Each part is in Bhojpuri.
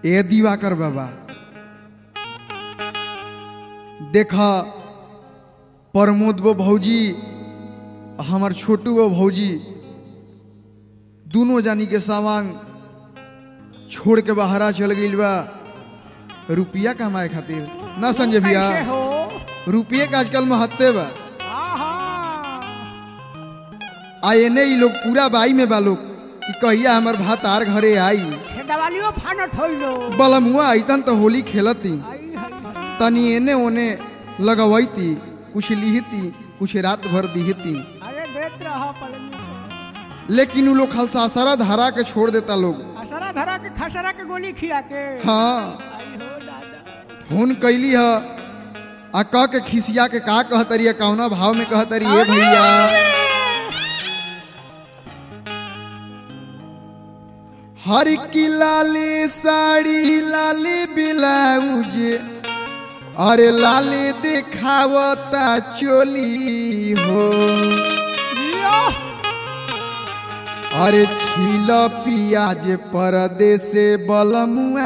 ए दिवाकर बाबा देखा प्रमोद वो भौजी हमार छोटू वो भौजी दोनों जानी के सामान छोड़ के बाहरा चल गई बा रुपया कमाए खातिर ना संजय भैया कैसे हो रुपये का आजकल महत्व बा आहा आ एने ई लोग पूरा बाई में बा लोग कि कहिया हमर भातार घरे आई खेदवालियो फानट होइलो बलमुआ अइतन तो होली खेलती आई हाय हाय तनी एने ओने लगवैती कुछ लिहती कुछ रात भर दिहती अरे देत रहा पलनी लेकिन उ लोग खलसासरा धरा के छोड़ देता लोग असरा धरा के खसरा के गोली खिया के हाँ आई हो दादा फोन कैली ह आ कह के खिसिया के का कहतरी कौना भाव में कहतरी ए भैया हर की लाली साड़ी लाली ब्लाउज अरे लाली दिखावता चोली हो जियो अरे छील पियाज परदेसे बलमुआ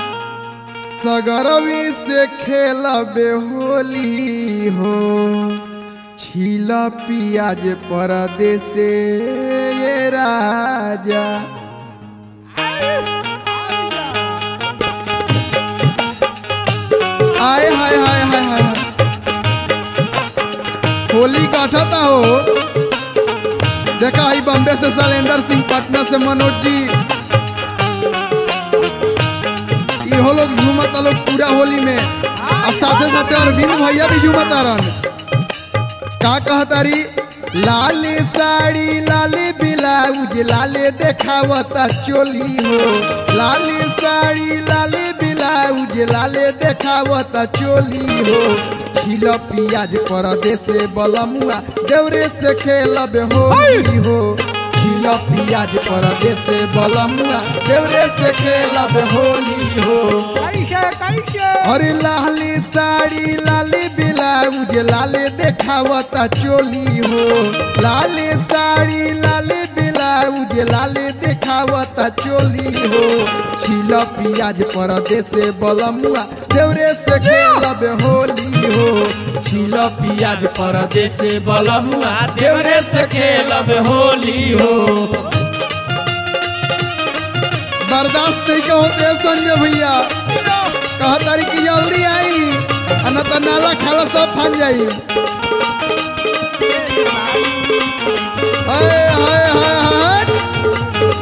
सगरवी से खेलबे होली हो छील पियाज परदेसे ये राजा आय हाय हाय हाय हाय हाय। होली काटता हो देखा आई बॉम्बे से शैलेंद्र सिंह पटना से मनोज जी इहो लोग झूमता लोग पूरा होली में और साथे साथे अरविंद भैया भी झूमता रहन का कहतारी लाली साड़ी लाली ब्लाउज लाले देखावता चोली हो लाली साड़ी लाली ब्लाउज लाले देखावता चोली हो छिल पियाज परदेसे बलमुआ देवरे से खेलब होली हो छिल पियाज परदेसे बलमुआ देवरे से खेलब होली हो कैसे कैसे अरे लाली साड़ी लाली ब्लाउज लाले देखावता चोली हो लाली साड़ी लाली ब्लाउज लाले देखावता चोली हो छिल पियाज परदेसे बलमुआ देवरे से खेलब होली हो छिल पियाज परदेसे बलमुआ देवरे से खेलब होली हो बर्दाश्त नहीं के होते संजय भैया कहा तारी की जल्दी आई आ न तो नाला खाला सब फन जाई हाय हाय हाय हाय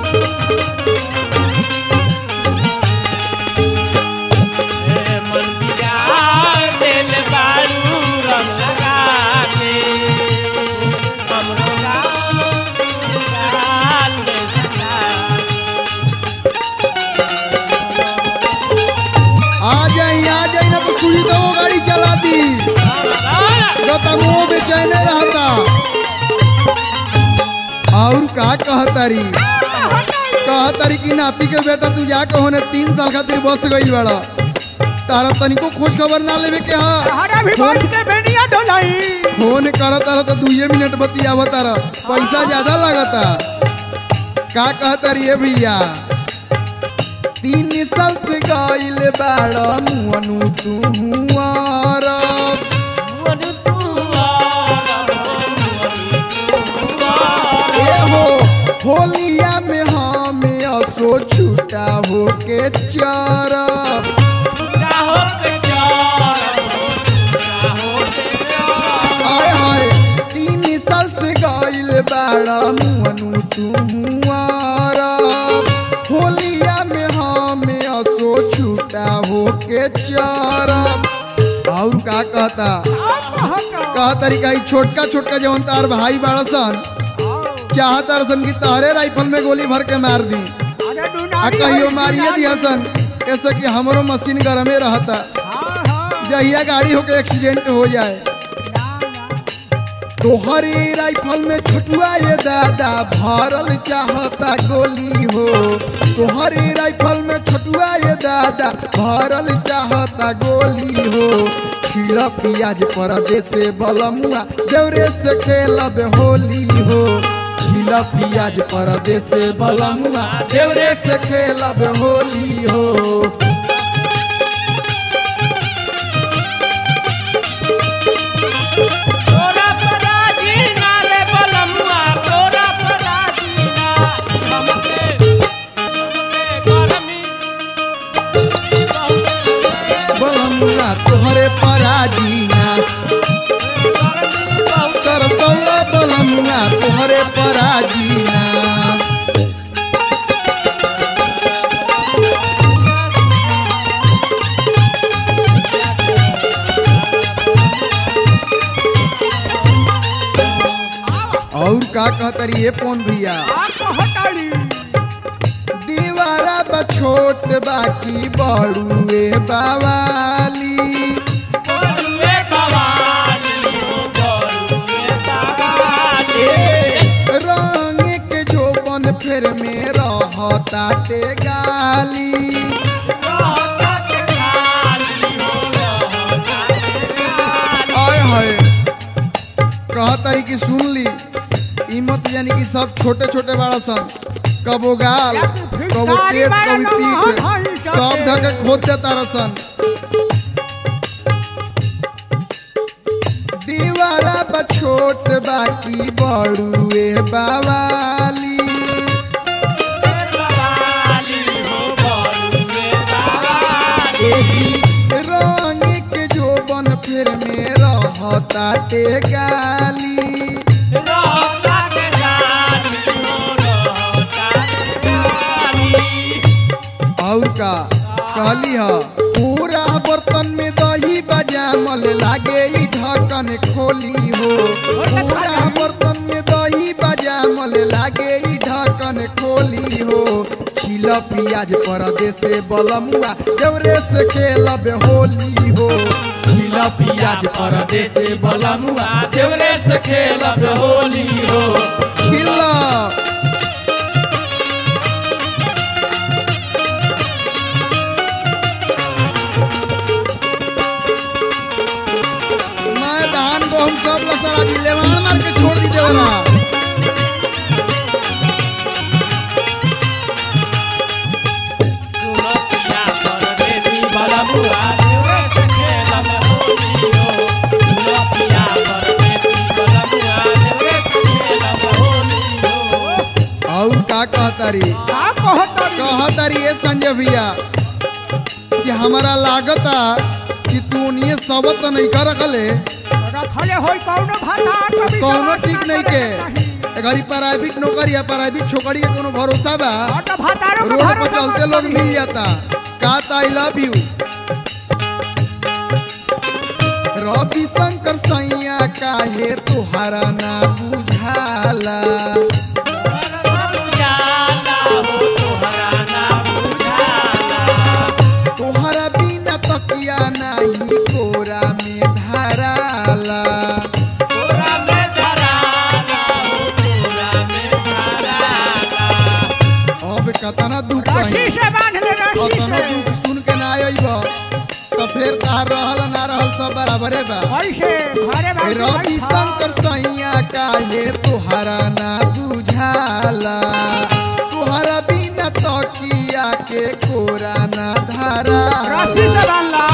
मन बिगाड़ देल बारू रंग लगा के हमरो गाल गाल में सजा आ जाई आ जाई ना तो सुई दो गाड़ी चला दी जो तमो बेचैने रहता और का कहतारी कहतारी की नाती के बेटा तू जाके होने तीन साल खातिर बस गई बड़ा तारा तनिको खोज खबर ना लेवे के हा हरा भी फोन बात के बेनिया ढोलाई फोन करत रह तो दुए मिनट बतियावत रह पैसा ज्यादा लगता का कहता रे भैया तीन साल से गइल बाड़ मुअनु तू हुआरब मोर तुआर मोर ए हो होलिया में हम असो छूटा हो के चरब छुटा हो के चार छुटा हो के चार आय हाय तीन साल से गइल बाड़ मुअनु तू हुआरब होलिया में हम असो छूटा हो के चरब और का कहता कह तरीका ई छोटका छोटका जवन तार भाई बाड़ा सन चाहता रसन की तारे राइफल में गोली भर के मार दी आ कहियो मारिए दिया सन ऐसे कि हमरो मशीन गरमे रहता जहिया गाड़ी होके एक्सीडेंट हो जाए तोहरी राइफल में छुटुआ ये दादा भरल चाहता गोली हो तोहरी राइफल में छुटुआ ये दादा भरल चाहता गोली हो खीर पियाज परदेसे बलमुआ देवरे से खेलब होली हो खीर छिला पियाज परदेश से बलमुआ देवरे से खेलब होली हो तोरा पराजी ना रे बलमुआ तोरा पराजी ना हमके हमके गरमी बलमुआ तोहरे पराजीना तरसौला बलमुआ तोहरे पराजीना और का कहतरी ये पौन भैया आ कहताली दीवारा बा छोट बाकी बड़ुए बावाली बोलुए बवाली हो बोलुए बवाली ए, रंग के जोबन फेर में रहताटे गाली रहता के गाली हो रहता के गाली आय हाय कहतरी की सुन ली ई मत यानी कि सब छोटे छोटे बड़ा सन कबो गाल कबो पेट कभी पीठ सब धके खोद देता रसन दीवारा बा छोट बाकी बड़ुए बावाली बवाली हो बोलुए बवाली एही रंग के जोबन फेर में रहताटे गाली रहता के गाली हो रहता के गाली और का कहली ह पूरा बर्तन में दही बजामल लागे ई ढक्कन खोली हो पूरा बर्तन में दही बजामल लागे ई ढक्कन खोली हो छिल पियाज परदे से बलमुआ देवरे से खेलब होली हो छिल पियाज परदे से बलमुआ देवरे से खेलब होली हो छिला मैं धान गहूँ सब लसरा जी लेवान मार के छोड़ दी देवरा सुनो पिया परदेसी बलमुआ देवरे से खेलब होली हो सुनो पिया परदेसी बलमुआ देवरे से खेलब होली हो और का कहतारी का कहताली कहतारी ये संजय भैया कि हमारा लागता कि तू उन्हें सबत नहीं कर रखले रखले होई कौनो भाता कभी कौनो समझ ठीक ना नहीं करे के नहीं। घरी प्राइवेट नौकरी या प्राइवेट छोकरी के कोनो भरोसा बा ऑटो भातारो के रोड पर भरोसा चलते मत लोग करी। मिल जाता का I love you Ravi Shankar सैया काहे तुहरा ना बुझाला तोहरा बुझाला हो तोहरा ना बुझाला तोहरा बिना तकिया नाही कोरा में धराला तोरा में धराला हो तोरा में धराला अब कतना दुख रस्सी कहीं से बांध ले रस्सी कतनो से दुख सुन के ना अइब तो फिर तार रहल ना रहल सब बराबरे बा कैसे घरे बांध के रवि बैठा। शंकर सैया काहे तुहरा ना बुझाला तुहरा बिना तकिया के कोरा ना धराला रस्सी से बांध ला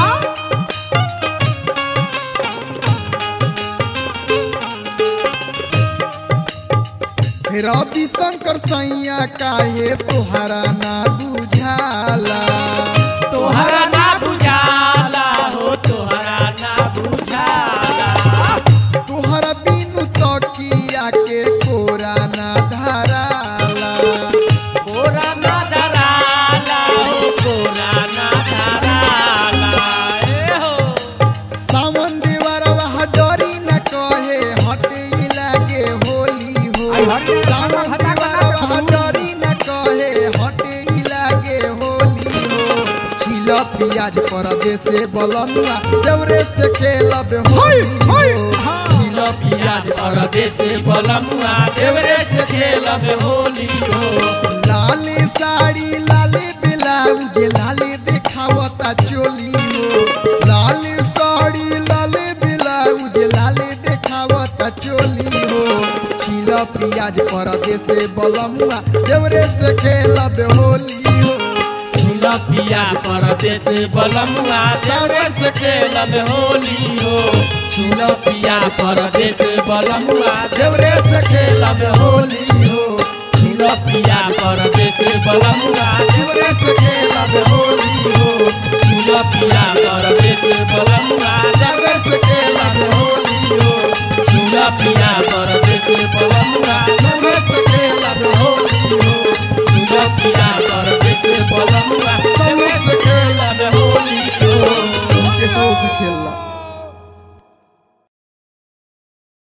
रवि शंकर सैया काहे तुहरा ना बुझाला तोहरा ना बुझाला हो तोहरा ना बुझाला तुहरा बिनु तकिया के कोरा ना धराला कोरा ना धराला हो कोरा ना धराला ए हो सावन देवरवा डरी न कहे हटे लागे होली हो आई हटे, सावन हटा, हटा, देवरवा हटा। डरी न कहे हटे लागे होली हो छिल पियाज परदेसे बलनुआ देवरे से खेलब होली हो छिल पियाज परदेसे बलनुआ देवरे से खेलब होली हो लाली साड़ी लाली ब्लाउज लाली दिखावता चोली हो लाली साड़ी लाली ब्लाउज लाली दिखावता चोली हो छिल पियाज परदेस बलमुआ देवरे से खेलब होली हो झूला पियाज परदेस बलमुआ देवर से खेलब होली हो झूला पियाज परदेस बलमुआ देवरे से खेलब होली हो झूला पियाज परदेस बलमुआ देवरे से खेलब होली हो झूला पियाज